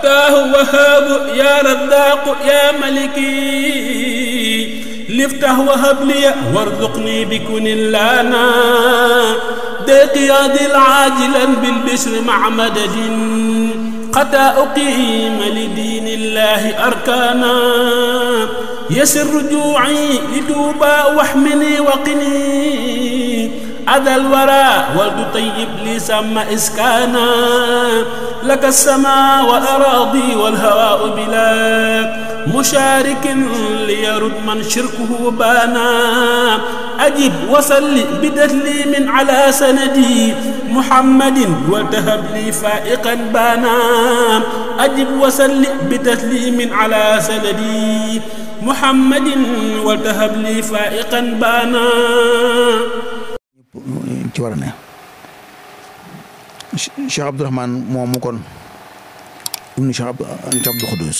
فتاه وهاب يا رزاق يا ملكي لفتح وهب لي وارزقني بكن لنا دقياض العاجلا بالبشر مع مدد حتى أقيم لدين الله أركانا يسر رجوعي لتوبى واحمني وقني أذى الورى ولد طيب لي سم إسكانا لك السماء والأراضي والهواء بلا مشارك ليرد من شركه بانا أجب وصل بتسليم على سندي محمد وتهب لي فائقا بانا أجب وصل بتسليم على سندي محمد وتهب لي فائقا بانا ci war a ne Cheikh Abdourahman moomu kon ibnu Cheikh Abdou Khoudous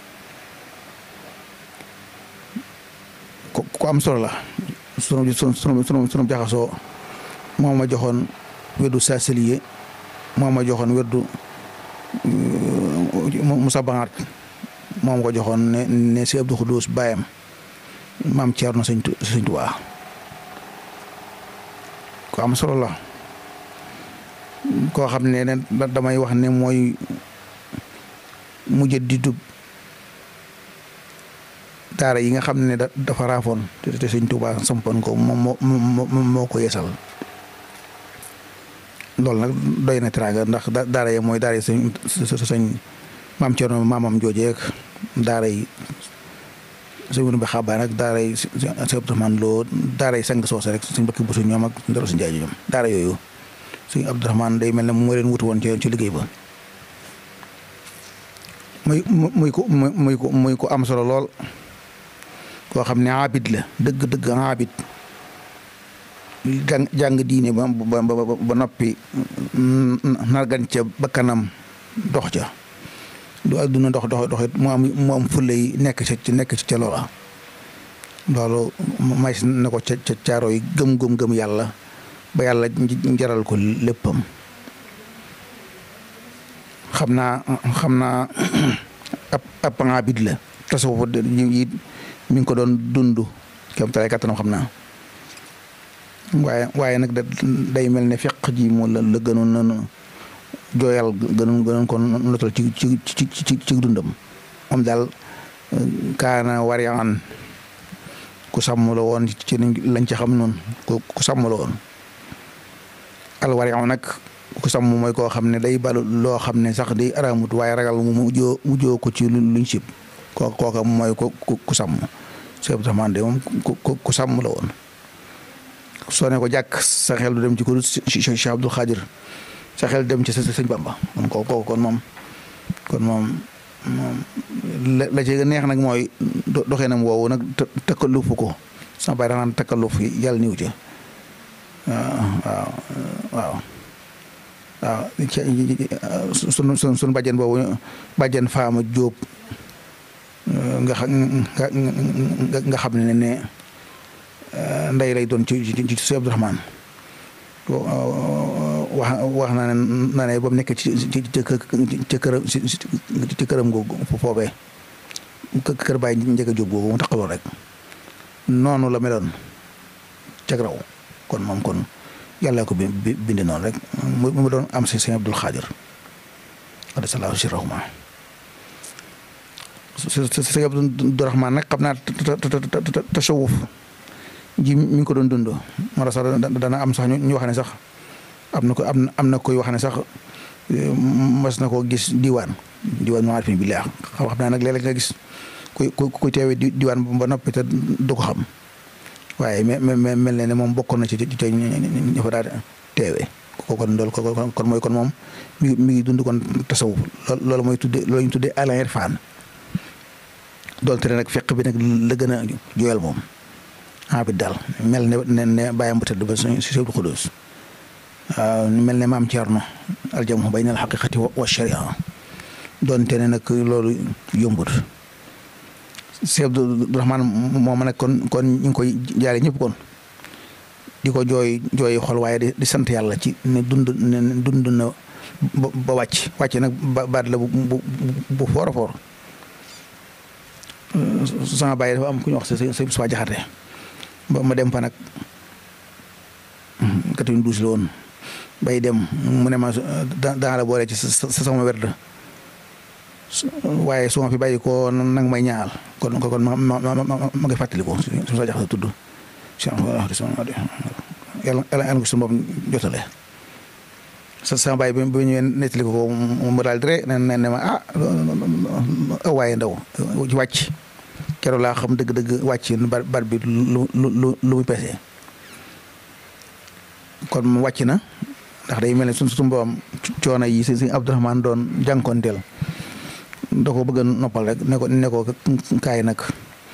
ko ko am solo la sunu sunu sunu sunu jaxasoo moo ma joxoon weddu saasiliye moo ma joxoon weddu Moussa Bangat moo ma ko joxoon ne ne si Abdou Khoudous baayam maam Thierno sëñ sëñ Tuubaa ko am solo la koo xam ne damay wax ne mooy mujjaddidu daara yi nga xam ne dafa raafoon te te sëñ Tuubaa sampoon ko moom moo moo ko yeesal loolu nag doy na teraanga ndax daara yi mooy daara yi sëñ sëñ maam Cerno maamam joojeek daara yi sëñ Wuru bi xaabaan ak daara yi sëñ Abdourahmane Lo daara yi sang soose rek sëñ Bakki Busu ñoom ak Ndaro si Njaay ñoom daara yooyu sëñ Abdourahmane day mel ne moo leen wutu woon ci ci liggéey ba muy muy ko muy ko muy ko am solo lool koo xam ne abid la dëgg dëgg abid jàng jàng diine ba ba ba noppi nargan ca bakkanam dox ca du àdduna dox dox doxit mu am mu am fulla yi nekk ca ci nekk ci ca loola loolu may na ko ca ca caaro yi gëm gëm gëm yàlla ba yàlla jaral ko léppam xam naa xam naa ab ab abid la tasawuf it mi ngi ko doon dund kéem talaay kattanam xam naa waaye waaye nag day mel ne feq ji mu la la gënoon na jooyal gënoon gënoon ko notal ci ci ci ci ci dundam moom daal kaana wariyaan ku sàmm la woon ci lañ ci xam noonu ku ku sàmm la woon al wariyaan nag ku sàmm mooy koo xam ne day balu loo xam ne sax day araamut waaye ragal mu mujjoo mujjoo ko ci luñ sib kooka kooka mooy ko ku sàmm Cheikh Abdourahmane de moom ku ku sàmm la woon soo ne ko jàkk sa xel du dem ci ko Cheikh Abdoul Khadir sa xel dem ci sëñ Bamba kon kooku kon moom kon moom moom la ci neex nag mooy doxee nam woowu nag takkalufu ko sama baay danaan takkaluf yàlla niw ci waaw waaw waaw sunu sunu sunu bàjjen boobu bàjjen faama jóob nga xam nga xam ne ne ndey lay doon ci ci ci Sëñ Abdourahmane wax wax na ne na ne ba mu nekk ci ci ci këram ci këram googu foofee kër baay njëkk a jóg googu mu taxawoo rek noonu la meloon cag raw kon moom kon yàlla ko bind noonu rek mu doon am si Sëñ Abdul Xaadir adasallahu sirahuma Sëñ Abdourahmane nag xam naa tasawuf ji mi ngi ko doon dund moo tax sax dana am sax ñu wax ne sax am na ko am am na koy wax ne sax mas na koo gis diwaan diwaan maarifin bi laa xam xam naa nag léeg-léeg nga gis kuy kuy teewee diwaan ba noppi te du ko xam waaye mel mel ne ne moom bokkoon na ci ci ci ñu fa daal teewee ko kon loolu kon mooy kon moom mi mi ngi dund kon tasawuf loolu mooy tudde loolu ñu tuddee al irfan doonte ne nag fekk bi nag la gën a jooyal moom abid daal mel ne ne ne bàyyam bu tëdd ba si Sëñ Abdou Khoudous waaw mel ne maam Thierno aljamu bayna al xaqiqati wa sharia doonte ne nag loolu yombut Sëñ Abdourahmane moom nag kon kon ñu ngi koy jaare ñëpp kon di ko jooy jooy xol waaye di sant yàlla ci ne dund ne dund na ba ba wàcc wàcc nag ba baat la bu bu bu foor a foor sama bàyyi dafa am ku ñu wax sa sa sa jaxate ba ma dem fa nag 92 la woon bay dem mu ne ma daa la boole ci sa sa sama werd waaye su ma fi bàyyi ko nag may ñaal kon kon ma ma ma ma ngi fàttali ko su sa jaxate tudd yàlla yàlla ko suñu bopp jotale sa sama bàyyi bi bi ñëwee nettali ko mu daal di rek ne ne ma ah waaye ndaw ci wàcc keroog laa xam dëgg-dëgg wàcc bar bar bi lu lu lu lu muy peese kon mu wàcc na ndax day mel ne suñ suñu borom coono yi si si Abdourahmane doon jànkoonteel da ko bëgg a noppal rek ne ko ne ko kaay nag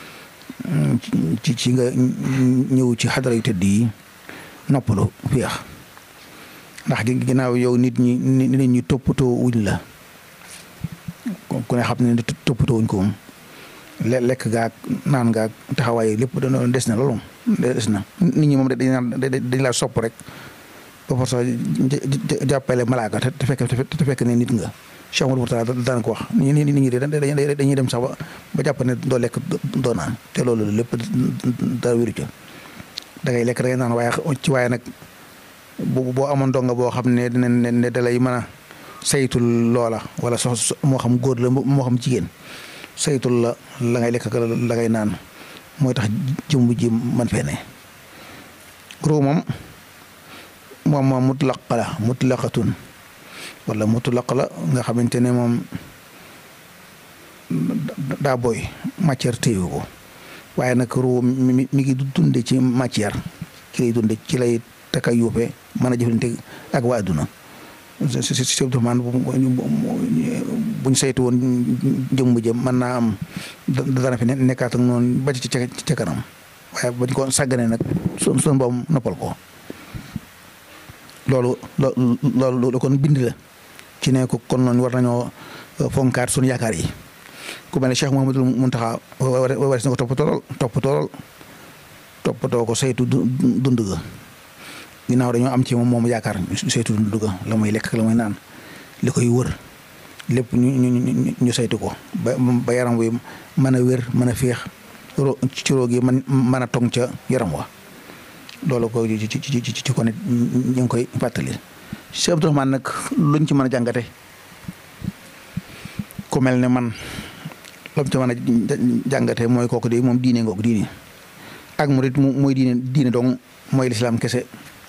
ci ci nga ñëw ci xadara yu tëdd yi noppalu féex ndax ginnaaw yow nit ñi nit ñi toppatoo wuñ la ku ne xam ne toppatoo wuñ ko moom lekk gaag naan gaag taxawaay lépp dañoo des na loolu des na nit ñi moom dañ dañ laa sopp rek ba force jàppale malaaka te fekk te fekk ne nit nga Cheikh Amadou Mourtada daan ko wax nit ñi nit ñi dañuy dem sax ba ba jàpp ne doo lekk doo naan te loolu lépp dara wéru ca da ngay lekk da ngay naan waaye ci waaye nag bu boo amoon donga boo xam ne dina ne da lay mën a saytul loola wala sox moo xam góor la moo xam jigéen saytul la la ngay lekk la ngay naan mooy tax jëmb ji man fee ne ruu moom moom moom mutlaq la mutlaqatun wala mutlaq la nga xamante ne moom daa booy matière téewu ko waaye nag ruu mi mi ngi dunde ci matière ci lay dunde ci lay taka yuufe mën a jëflante ak waa adduna si si si Abdourahmane buñ saytu woon jëmm jëm mën naa am dana fi nekkaat ak noonu ba ci ca kanam waaye bañ ko sàggane nag su suñu boom noppal ko loolu loolu loolu kon bind la ci ne ko kon noonu war nañoo fonkaat suñu yaakaar yi ku mel ne Cheikh Mouhamadul Mountakha wares na ko toppatoo toppatoo toppatoo ko saytu dund ga ginnaaw dañoo am ci moom moom yaakaar saytu dund ga la muy lekk la muy naan li koy wër lépp ñu ñu ñu saytu ko ba ba yaram wi mën a wér mën a féex ci roog yi man mën a tong ca yaram wa loolu ko ci ci ci ci ko nit ñu ngi koy fàttali Cheikh Abdourahmane nag luñ ci mën a jàngate ku mel ne man lam ci mën a jàngate mooy kooku di moom diine ngoog diine ak murit mooy diine diine dong mooy lislaam kese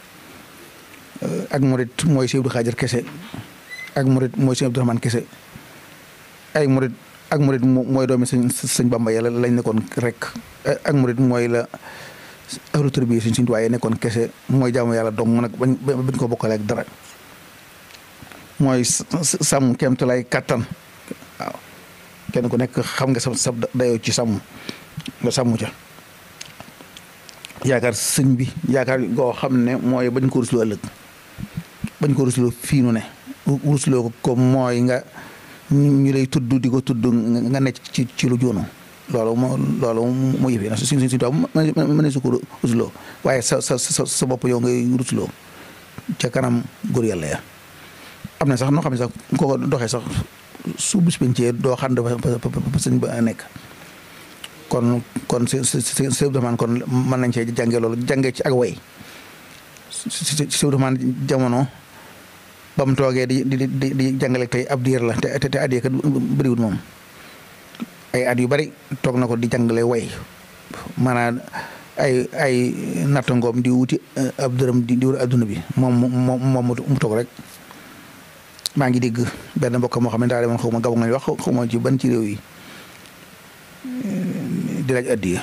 ak murit mooy Sëñ Abdu Xaadir kese ak murit mooy Sëñ Abdourahmane kese ay murit ak murit mooy doomi sëñ sëñ Bamba yàlla lañ nekkoon rek ak murit mooy la ahlu tarbiya suñ suñ waaye nekkoon kese mooy jaamu yàlla dong nag bañ bañ ko bokkale ak dara mooy sàmm kéemtulaay kàttan waaw kenn ku nekk xam nga sa sa dayoo ci sàmm nga sàmm ca yaakaar sëñ bi yaakaar goo xam ne mooy bañ ko rusloo ëllëg bañ ko rusloo fii nu ne rusloo ko mooy nga ñu lay tudd di ko tudd nga nekk ci ci lu joonu loolu moo loolu moo yëfee ndax suñ suñ suñ tubaab mën ne su ko rusloo waaye sa sa sa sa bopp yow ngay rusloo ca kanam góor yàlla ya am na sax noo xam ne sax koo ko doxee sax su bis pencee doo xam dafa fa sëñ ba nekk kon kon si si si si Abdourahmane kon mën nañ cee jàngee loolu jàngee ci ak way si si Abdourahmane jamono ba mu toogee di di di di jàngale tey ab diir la te te at yii kat bëriwul moom ay at yu bari toog na ko di jàngale way maanaam ay ay nattangoom di wuti ab dërëm di di wër adduna bi moom moom moom mu toog rek maa ngi dégg benn mbokk moo xam ne daa demoon xaw ma gabon nga wax xaw ma ci ban ci réew yi. di laaj addiya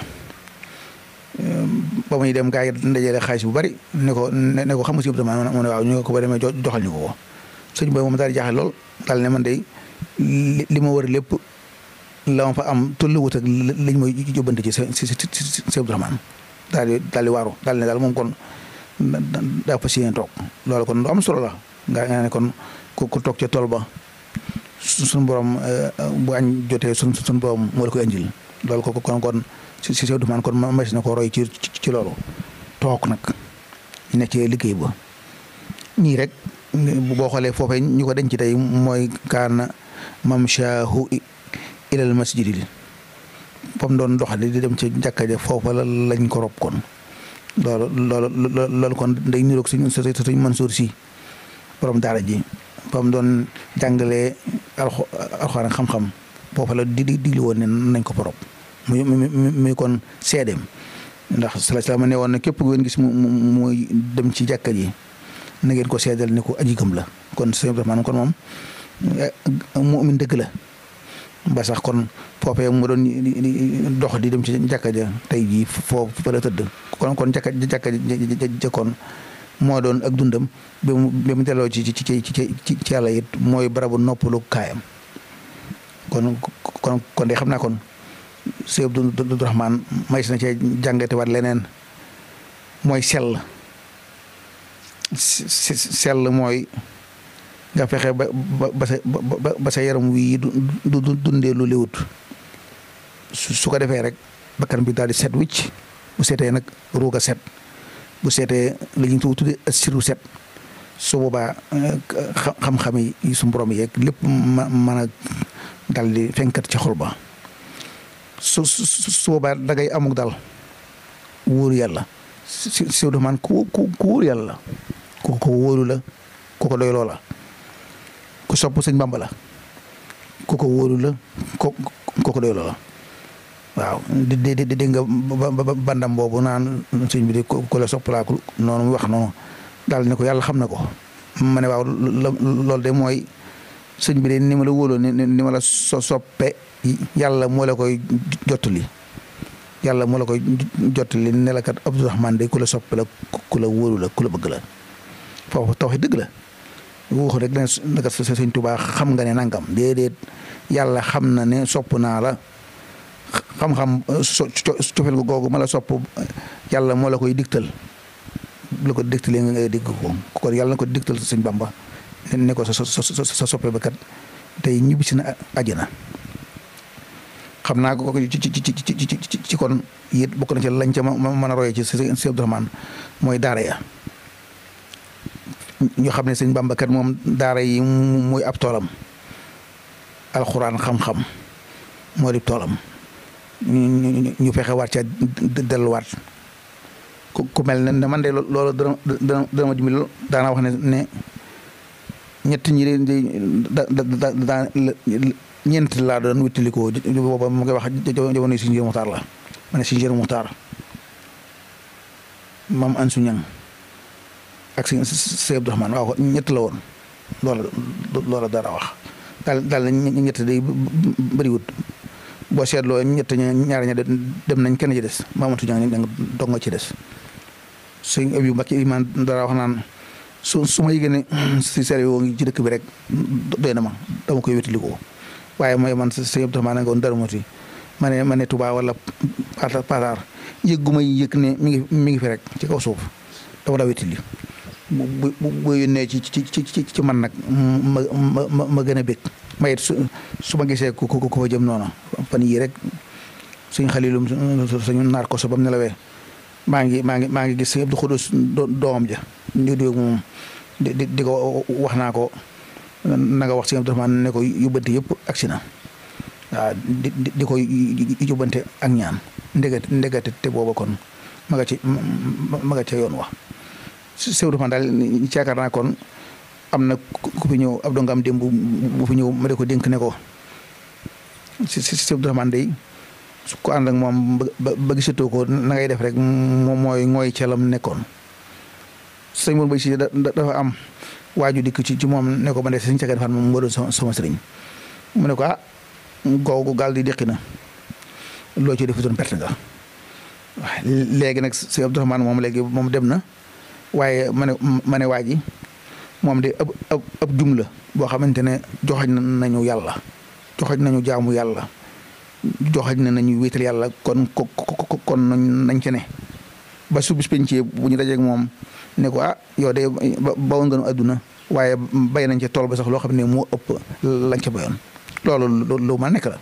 ba muy dem gaa yi ndajale xaalis bu bari ne ko ne ko xam nga si Abdourahmane mu ne waaw ñu ko ba demee joxal ñu ko ko sëñ bi moom daal di jaaxle lool daal ne man de li ma wër lépp la ma fa am tolluwut ak liñ may jóbbante ci si si si Abdourahmane daal di daal di waaru daal ne daal moom kon daa fas yéene toog loolu kon lu am solo la nga ne kon ku toog ca tool ba suñu borom bu añ jotee suñ suñu borom moo la koy andil loolu ko kon kon si si Abdourahmane kon ma na ko roy ci ci loolu toog nag ne ci liggéey ba nii rek boo xoolee foofee ñu ko denc tey mooy kaana mamshaahu ilal masjidi fa mu doon doxali di dem ci jàkka ja foofa la lañ ko rob kon loolu loolu loolu kon day niroog suñ suñ Mansour si borom daara ji fa mu doon jàngalee alxuraan xam-xam foofa la di di digli woon ne nañ ko fa rob muy muy kon seedeem ndax sala salaam ne woon ne képp ku ngeen gis mu muy dem ci jàkka ji na ngeen ko seedal ne ko aji gëm la kon sëñ Abdourahmane kon moom mu'min dëgg la ba sax kon foofee mu doon dox di dem ci jàkka ja tey jii foofu fa la tëdd kon kon jàkka jàkka ja kon moo doon ak dundam ba mu ba mu delloo ci ci ci ci ci yàlla it mooy barabu noppalu kaayam kon kon kon de xam naa kon sëñ Abdourahmane may si na cee jàngate waat leneen mooy sell sell mooy nga fexe ba ba sa ba sa yaram wii du du dundee lu léwut su ko defee rek bakkan bi daal di set wicc bu seetee nag ruuga set bu seetee li ñu tuddee siru set su boobaa xam-xam yi su borom yeeg lépp ma mën a dal di fenkat ci xol ba su su boobaa dangay amuk dal wóoru yàlla si si man ku ku ku wóoru yàlla ku ko wóoru la ku ko doyloo la ku sopp sëñ Bamba la ku ko wóoru la ku ko doyloo la waaw di di di di nga bandam boobu naan sëñ bi de ku la soppalaaku noonu mu wax noonu daal ne ko yàlla xam na ko ma ne waaw loolu de mooy sëñ bi de ni ma la wóoloo ni ma la so soppe yàlla moo la koy jottali yàlla moo la koy jottali ne la kat Abdourahmane de ku la soppe la ku la wóolu la ku la bëgg la foofu tawxi dëgg la waxu rek ne naka sëñ Tuubaa xam nga ne nangam déedéet yàlla xam na ne sopp naa la xam-xam cofeel googu ma la sopp yàlla moo la koy digtal la ko digtalee nga ngay digg ko kon yàlla na ko digtal sëñ Bamba ne ko sa sa soppe ba kat tey ñibbisi na àjjana xam naa ko ci ci ci ci kon it bokk na ci lañ ca mën a royee ci sëñ Abdourahmane mooy daara ya ñu xam ne sëñ Bamba kat moom daara yi muy ab toolam alxuraan xam-xam moo di toolam ñu fexe waat ca delluwaat ku mel ne man de loolu dana dana dana ma dimbali daana wax ne ne ñett ñi de da da ñeent laa doon wéttalikoo booba mu ngi wax jamono si njëriñ muxtaar la ma ne si njëriñ muxtaar maam Ansu Ñang ak si Sëñ Abdourahmane waaw ñett la woon loola loola dara wax daal daal ñett day bëriwut boo seetloo ñett ñaar ña dem nañ kenn ci des maamatu Ñang ñang dong nga ci des sëñ Abibu Mbàkke imaan dara wax naan su su ma yëgee ne si seri woo ngi ci dëkk bi rek doy na ma dama koy wétalikoo waaye mooy man sëñ Abdourahmane nga woon dara moti ma ne ma ne Touba wala Pataar yëg gu may yëg ne mi ngi mi ngi fi rek ci kaw suuf dama daa wétali bu bu bu yónnee ci ci ci ci man nag ma ma ma gën a bég ma it su su ma gisee ku ku ku fa jëm noonu fan yii rek suñ xalilum suñu naar ko so ba mu nelawee maa ngi maa ngi maa ngi gis Abdou Khoudous doomam ja ñu di moom di di ko wax naa ko na nga wax si Abdourahmane ne ko yóbbante yëpp agsi na waaw di di ko yóbbante ak ñaan ndegate ndegate te booba kon ma nga ci ma nga ca yoon wax si Abdourahmane daal ci yaakaar naa kon am na ku fi ñëw ab dongam démb bu fi ñëw ma de ko dénk ne ko si si Abdourahmane day su ko ànd ak moom ba ba gisatoo ko na ngay def rek moom mooy ngooy calam nekkoon sëñ Mourou Mbaye si dafa am waaju dikk ci ci moom ne ko ma de sëñ Sagan Fan moom moo doon sama sëriñ mu ne ko ah googu gaal di déqi na loo ci defutoon perte nga waaw léegi nag sëñ Abdourahmane moom léegi moom dem na waaye ma ne ma ne waa ji moom de ab ab ab jum la boo xamante ne joxañ nañu yàlla joxañ nañu jaamu yàlla joxañ na nañu wéetal yàlla kon ko kon nañ ci ne ba su bis pencee bu ñu dajeeg moom ne ko ah yow de bawoon nga nu àdduna waaye bay nañ ca tool ba sax loo xam ne moo ëpp lañ ca bayoon loolu lu ma nekk la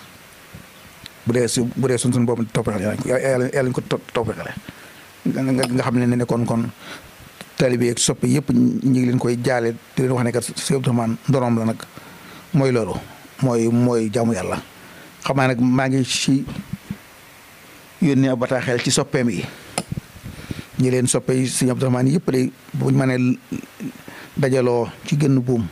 bu dee su bu dee sun sun boobu toppale yàlla yàlla ñu ko toppale nga xam ne ne kon kon taalibe ak soppe yëpp ñu ngi leen koy jaale di leen wax ne kat Sëñ Abdourahmane ndonoom la nag mooy loolu mooy mooy jaamu yàlla xam naa nag maa ngi ci yónnee ab bataaxel ci soppeem yi ñi leen soppe yi Sëñ Abdourahmane yëpp de buñ mënee dajaloo ci gën buum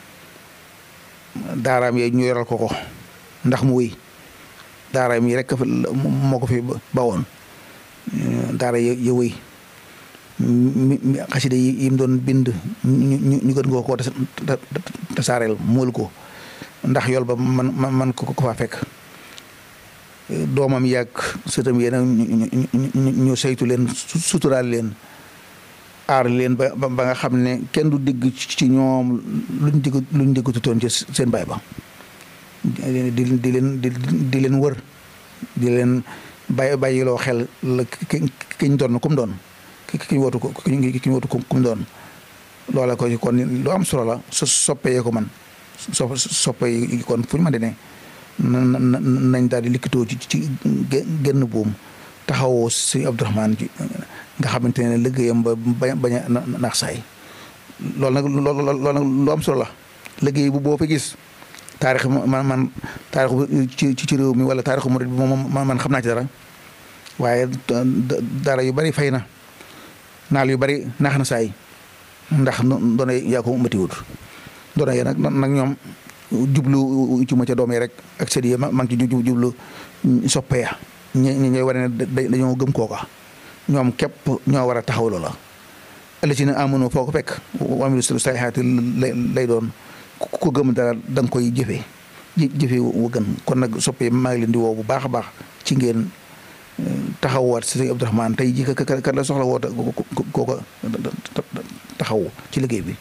daaraam yee ñu yoral ko ko ndax mu wéy daaraam yi rek moo ko fi bawoon daara ya ya wéy mi xasida yi yi mu doon bind ñu ñu gën koo koo tasaareel mool ko ndax yool ba man man ko ko faa fekk doomam yàgg sëtam yéen ñu saytu leen suturaal leen aar leen ba ba nga xam ne kenn du dégg ci ñoom luñ dégg luñ déggututoon ci seen baay ba di di leen di di leen wër di leen bàyyi bàyyiloo xel la ki ki ñu doon kum doon ki ki ñu wootu ko ki ñu wootu kum doon loola ko kon lu am solo la so soppee ko man so soppee kon fu ñu mën di ne nañ daal di likkitoo ci ci genn buum taxawoo si Abdourahmane ji nga xamante ne liggéeyam ba bañ a naax saay loolu nag loolu nag lu am solo la liggéey bu boo fa gis taarix man man taarix ci ci réew mi wala taarixu murid bi moom man xam naa ci dara waaye dara yu bari fay na naal yu bari naax na saay ndax doona yaa ko matiwut doona yee nag nag ñoom jublu ci ma ca doom yi rek ak sët yi ma ngi ci jublu soppe ya ñi ñooy wane ne dañoo gëm kooka ñoom képp ñoo war a taxaw loola ëllëg ci ne amono foo ko fekk wamilu sayxaati lay doon ku gëm dara da nga koy jëfee jëfee wu gën kon nag soppe maa ngi leen di woo bu baax a baax ci ngeen taxawaat si Sëñ Abdourahmane tey ji kat la soxla woo kooka taxaw ci liggéey bi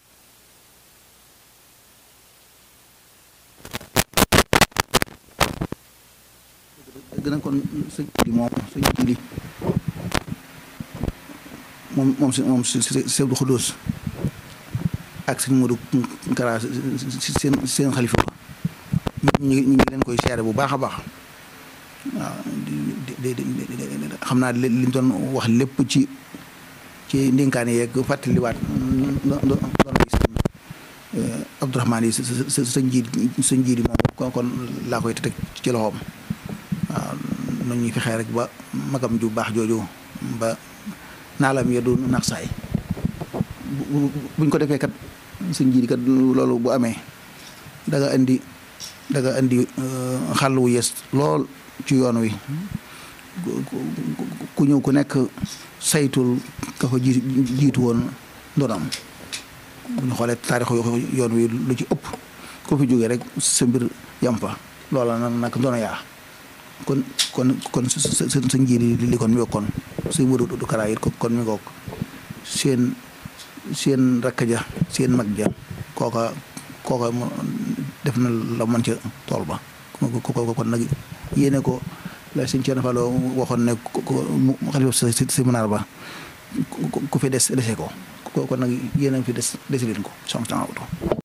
gën a kon sëñ di moom sëñ di moom moom si moom si si Abdou Khoudous ak sëñ Modou Kara seen seen xalifa ñu ngi ñu ngi leen koy seere bu baax a baax waaw di di xam naa li ñu doon wax lépp ci ci ndénkaan yeeg fàttaliwaat doon gis Abdourahmane yi sa sa njiit sa njiit yi moom kon kon laa koy teg ci loxoom waaw nu ñuy fexee rek ba magam ju baax jooju ba naalam ya du nax saay buñ ko defee kat sa njiit kat loolu bu amee da nga indi da nga indi xàll wu yees lool ci yoon wi ku ñëw ku nekk saytul ka fa ji jiitu woon ndoonam bu ñu xoolee taarixu yoon wi lu ci ëpp ku fi jógee rek sa mbir yam fa loola nag nag ndono yaa kon kon kon sa sa sa njiit li kon mi kon suñ Modou du Kara it kon mi ngoog seen seen rakk ja seen mag ja kooka kooka def na la mën ca tool ba ko kon nag yéene ko la sëñ Thierno Fall waxoon ne xalifa sa si munaar ba ku fi des dese ko kon nag yéene fi des dese leen ko soxna